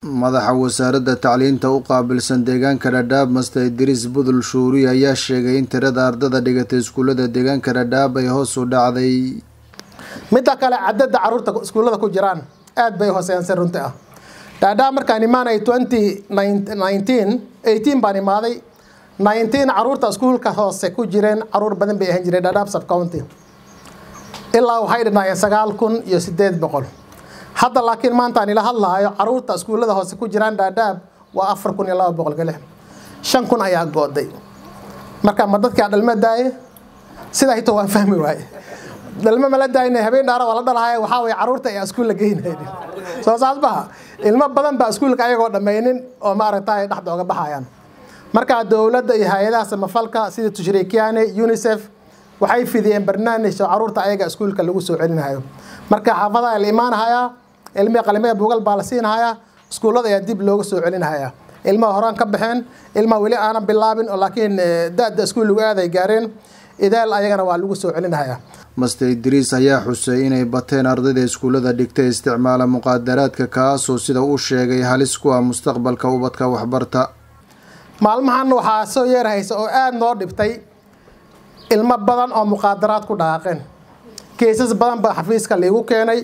madaxa wasaaradda tacliinta u qaabilsan deegaanka dhadhaab master idriis budul shuuri ayaa sheegay in tirada ardada dhigatay iskuullada deegaanka dhadhaab ay hoos u dhacday midda kale cadada caruurta iskuullada ku jiraan aad bay hooseyaan runti ah dhaadhaab markaan imaanay twenty nineteen eighteen baan imaaday nineteen caruurta iskuulka hoose ku jireen caruur badan bay ahaan jireen dhaadhaab sub county ilaa waxay dhinaayeen sagaal kun iyo sideed boqol hadda laakiin maantaan ila hadlaayo caruurta iskuullada hoose ku jiraan dhaadhaab waa afar kun iyo laba boqol galix shan kun ayaa gooday marka ma dadkaa dhalma daaye sidaa hito waan fahmi waaye dhalmo mala daayna habeen dhaara waa la dhalahaya waxaa waye caruurta ayaa iskuulla geynaynin soo saas baha ilmo badan baa iskuulka ayagoo dhammaynin oo maaragtay dhexda oga baxayaan marka dowladda iyo hay-adaha samafalka sida tushrikiane unicef waxay fidiyeen barnaamij oo caruurta ayaga iskuulka lagu soo celinayo marka xaafadaha la imaanahayaa ilmihii qalimada buugal baa la siinahayaa iskuullada ayaa dib looga soo celinhayaa ilmaha horaan ka baxeen ilmaha weli aanan bilaabin oo laakiin da-da iskuul lagu aaday gaareen idaal ayagana waa lagu soo celinhayaa master idriis ayaa xusay inay bateen ardayda iskuullada dhigtay isticmaala muqaadaraadka kaasoo sida uu sheegay halis ku ah mustaqbalka ubadka waxbarta maalmahan waxaa soo yeerhaysa oo aada noo dhibtay ilmo badan oo muqaadaraad ku dhaqaaqeen keesas badan baa xafiiska liigu keenay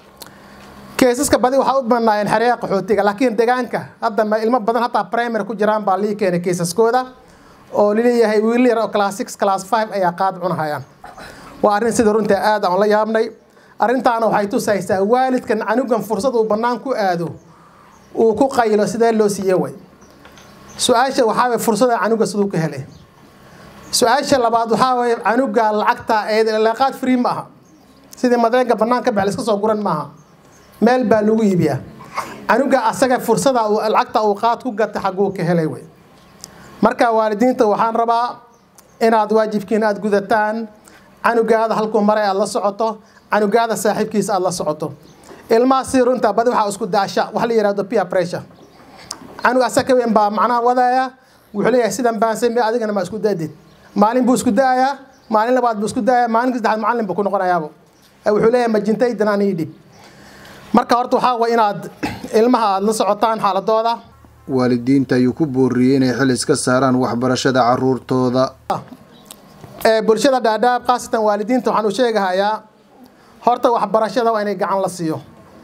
keesaska badi waxaa u banaayeen xereeha qaxootiga laakiin deegaanka hadda ilmo badan hataa primary ku jiraan baa lii keenay keesaskooda oo laleeyahay wiil yar oo class six class five ayaa qaad cunahayaan waa arrin sida runtii aad aan la yaabnay arrintaana waxay tusaysaa waalidkan canugan fursad uu bannaan ku aado uu ku qaylo sidee loo siiye way su-aasha waxaa waye fursada canuga siduu ka helay su-aasha labaad waxaa waye canuga lacagta eeleeqaad free ma aha sidii madeenka bannaan ka bax la iska soo guran maaha meel baa lagu iibiyaa canuga asaga fursada lacagta uu qaad ku gata xaguu ka helay way marka waalidiinta waxaan rabaa inaad waajibkiin aada gudataan canugaada halkuu maray aada la socoto canugaada saaxiibkiisa aada la socoto ilmaha si runta badi waxaa isku daasha wax la yihahdo peer pressure canug asaga ka weyn baa macnaha wadaaya wuxuu leeyahay sidan baan samey adigana ma isku daadid maalin buu isku daayaa maalin labaad buu isku daaya maalinka saddexaad macallin buu ku noqonayaabo wuxuu leeyahay majintaydan aan ii dhib marka horta waxaa way inaad ilmaha aada la socotaan xaaladooda waalidiinta ayuu ku booriyey inay xil iska saaraan waxbarashada caruurtooda bulshada dhaadhaab khaasatan waalidiinta waxaan u sheegahayaa horta waxbarashada waa inay gacan la siiyo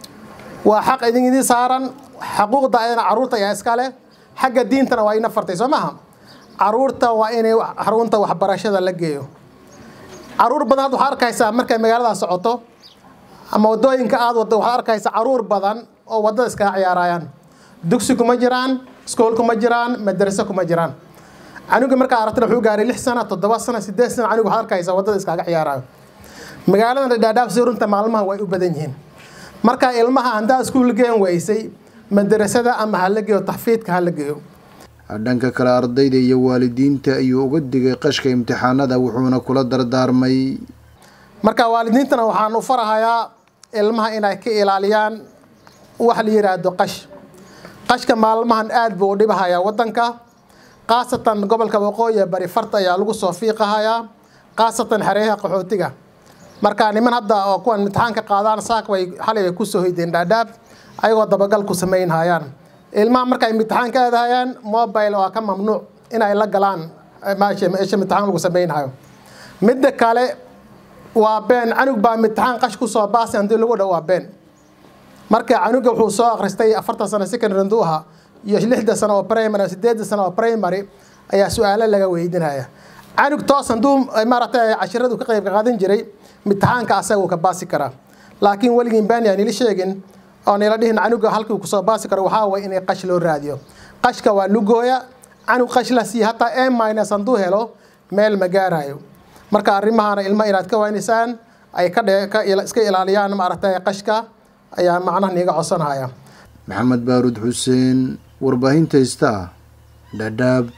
waa xaq idin idin saaran xaquuqda ayana caruurta ayaa iska leh xagga diintana waa ina fartay soo maha caruurta waa inay xarunta waxbarashada la geeyo caruur badan hadda waxaad arkaysaa markay magaalada socoto ama wadooyinka aada wado waxaad arkaysaa caruur badan oo wadada iskaga ciyaarayaan dugsi kuma jiraan iskool kuma jiraan madraso kuma jiraan canuga markaa aragtana wuxuu gaaray lix sana toddoba sana sideed sana canuga waxaad arkaysaa wadada iskaga ciyaarayo magaaladan dhaadhaab si runta maalmaha way u badan yihiin marka ilmaha haddaa iskuul geen weysay madrasada ama hala geeyo taxfiidka hala geeyo dhanka kale ardayda iyo waalidiinta ayuu uga digay qashka imtixaanada wuxuuna kula dardaarmay marka waalidiintana waxaan u farahayaa ilmaha inay ka ilaaliyaan wax la yiraahdo qash qashka maalmahan aada buu u dhibahayaa wadanka khaasatan gobolka waqooyi bari farta ayaa lagu soo fiiqahayaa khaasatan xereeyaha qaxootiga marka niman hadda oo kuwan imtixaanka qaadaan saak way xalay bay kusoo hoydeen dhaadhaab ayagoo dabagal ku samaynhayaan ilmaha markay imtixaan ka aadahayaan mobile waa ka mamnuuc inay la galaan meesha imtixaan lagu samaynhayo midda kale waa been canug baa imtixaan qash kusoo baasay hadii lagu dhow waa been marka canuga wuxuu soo akhristay afartan sano secondary haduu ahaa iyo lixda sano oo primary sideedda sano oo primary ayaa su-aalo laga weydinaya canug toos hadduu maaragtay cashiradu ka qayb qaadan jiray imtixaanka asaga uu ka baasi karaa laakiin weligii baani aan ila sheegin oo nila dhihin canuga halkii kusoo baasi karo waxaa way inay qash loo raadiyo qashka waa lugooya canug qash la siiya hataa a minus hadduu helo meel ma gaarayo marka arrimahana ilmo inaad ka waynisaan ay ka iska ilaaliyaan maaragtay qashka ayaa macnaha niiga codsanaya maxamed baaruud xuseen warbaahinta star dhadhaab